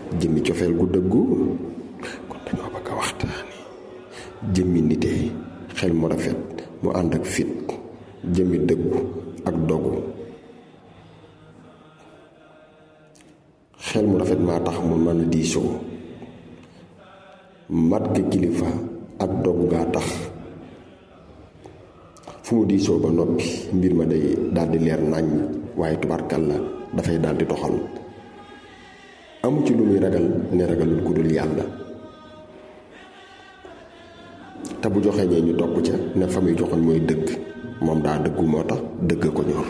jëmmi cofeel gu dëggu kon dañoo bëgg a waxtaani jëmmi nite xel mu rafet mu ànd ak fit jëmmi dëggu ak dogu xel mu rafet maa tax mu mën a diisoo mat ga kilifa ak dogu gaa tax fu mu diisoo ba noppi mbir ma day daldi leer nàññ waaye tubaarkal la dafay daldi doxal amu ci lu muy ragal ne ragalul ku dul yàlla te bu joxee ñee ñu topp ca ne fa muy joxoñ mooy dëgg moom daa dëggu moo tax dëgg ko ñor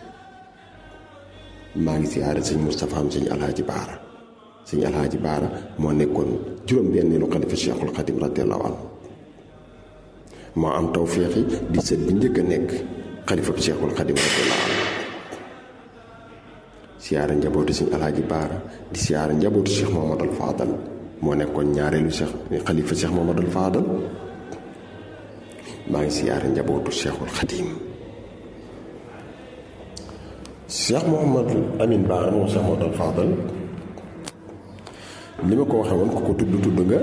maa ngi siyaare sëñ Moustapha am sëñ Alhaaji Baara sëñ Alhaaji Baara moo nekkoon juróom-benneelu xalifa Cheikhul Xadim radiyallahu anhu moo am tawféexi di sët bi njëkk a nekk xalifa Cheikhul Xadim radiyallahu anhu siyaare njabootu sëñ Alhaaji Baara di siyaare njabootu Cheikh Mamadou Fadal moo nekkoon ñaareelu Cheikh xalifa Cheikh Mamadou Fadal maa ngi siyaare njabootu Cheikhul Xadim Cheikh Mouhamadou Amine Ba moom Cheikh Mamadou Fadal li ma ko waxee woon ku ko tudd tudd nga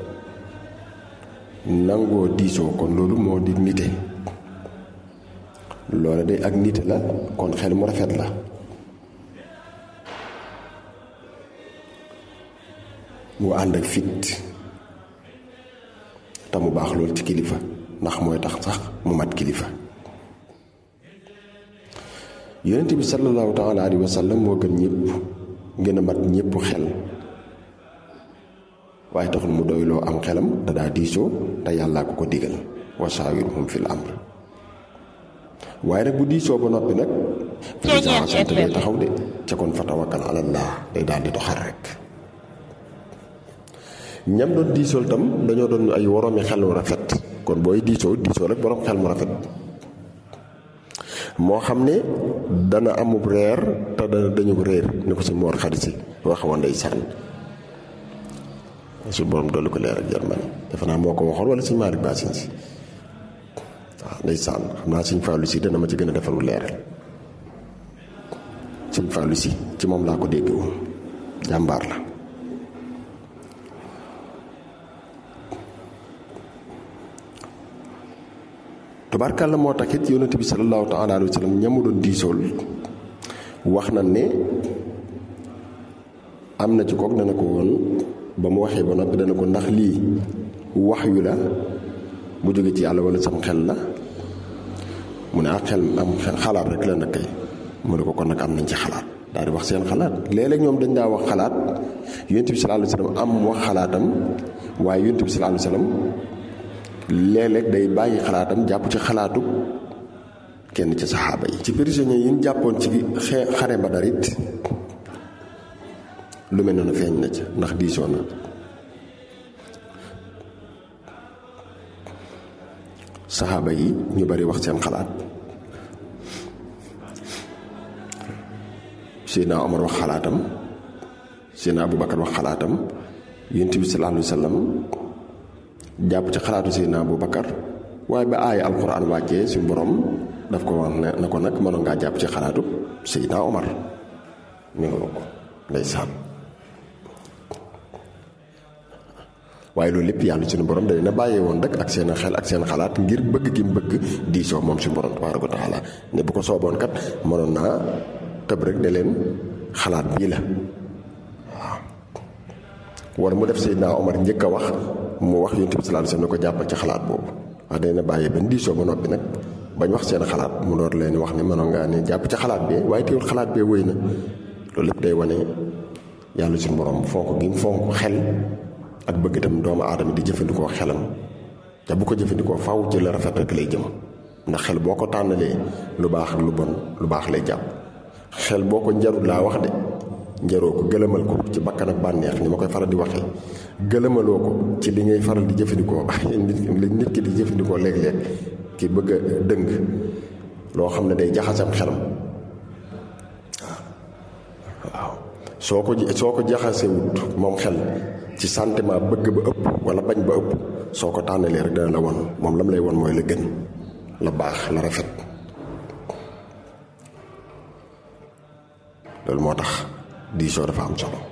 nangoo diisoo kon loolu moo di nite loolu de ak nite la kon xel mu rafet la mu ànd ak fit te mu baax loolu ci kilifa ndax mooy tax sax mu mat kilifa yonent bi sallallahu taala alayhi wa sallam moo gën ñëpp gën a mat ñëpp xel waaye taxul mu doyloo am xelam te daa diisoo te yàllaa ko ko digal wa saawirhum fil amr waaye nag bu diisoo ba noppi nag fa sant day taxaw de ca kon fa tawakkal alallah day daal di doxal rek ñam doon diisool tam dañoo doon ay woroomi xel mu rafet kon booy diisoo diisoo rek boroom xel mu rafet moo xam ne dana amub reer te dana dañu réer ni ko si moor xarit si waxoon ndeysaan su borom dolli ko leer ak jarman defe naa moo ko waxoon wala suñ Malick Basin si waaw ndeysaan xam naa suñ Fallou si dana ma ci gën a defaru leeral suñ Fallou si ci moom laa ko dégg woon jàmbaar la tubaarkàlla moo tax it yonent bi sallallahu taala alayhi wa sallam ñamu doon diisool wax na ne am na ci kook dana ko woon ba mu waxee ba noppi dana ko ndax lii wax yu la bu jóge ci yàlla wala sam xel la mu ne ak xel am xalaat rek la nag kay mu ne ko kon nag am nañ ci xalaat daal di wax seen xalaat léeg-léeg ñoom dañ daa wax xalaat yonent bi sallallahu alayhi wa sallam am wax xalaatam waaye yonent bi sallallahu alayhi wa sallam léeg-léeg day bàyyi xalaatam jàpp ci xalaatu kenn ci saxaaba yi ci prisonnier yi ñu jàppoon ci xare Badar it lu mel noonu feeñ na ca ndax diisoo na saxaaba yi ñu bari wax seen xalaat Seydina Omar wax xalaatam Seydina Aboubacar wax xalaatam Yonent bi sallallahu alayhi wa sallam jàpp ci xalaatu Seydina Aboubacar waaye ba aaya alquran wàccee suñu borom daf ko wax ne na ko nag mënoon ngaa jàpp ci xalaatu Seydina Omar mi nga ko ndeysaan waaye loolu lépp yàlla suñu borom da leen a bàyyee woon rek ak seen xel ak seen xalaat ngir bëgg gi mu bëgg diisoo moom suñu borom tabaaraka wa taala ne bu ko sooboon kat mënoon naa tëb rek ne leen xalaat bii la waaw. wala mu def Seydina Omar njëkk a wax mu wax Yonent bi sallallahu alayhi wasallam ne ko jàppal ci xalaat boobu wax day na bàyyee bañ diisoo ba noppi nag bañ wax seen xalaat mu door leen wax ne mënoon ngaa ne jàpp ci xalaat bee waaye teewul xalaat bee wëy na loolu lépp day wane yàlla suñu borom fonk gi mu fonk xel. ak bëgg itam doomu aadama di jëfandikoo xelam te bu ko jëfandikoo faw ci la rafet rek lay jëm ndax xel boo ko tànnalee lu baax ak lu bon lu baax lay jàpp xel boo ko njarul laa wax de njaroo ko gëlëmal ko ci bakkan ak bànneex ni ma koy faral di waxee gëlëmaloo ko ci li ngay faral di jëfandikoo li nit ki di jëfandikoo léeg-léeg ki bëgg a dëng loo xam ne day jaxasam xelam waaw soo ko soo ko jaxasewut moom xel ci sentiment bëgg ba ëpp wala bañ ba ëpp soo ko tànnalee rek dana la won moom lam lay won mooy la gën la baax la rafet loolu moo tax diisoo dafa am solo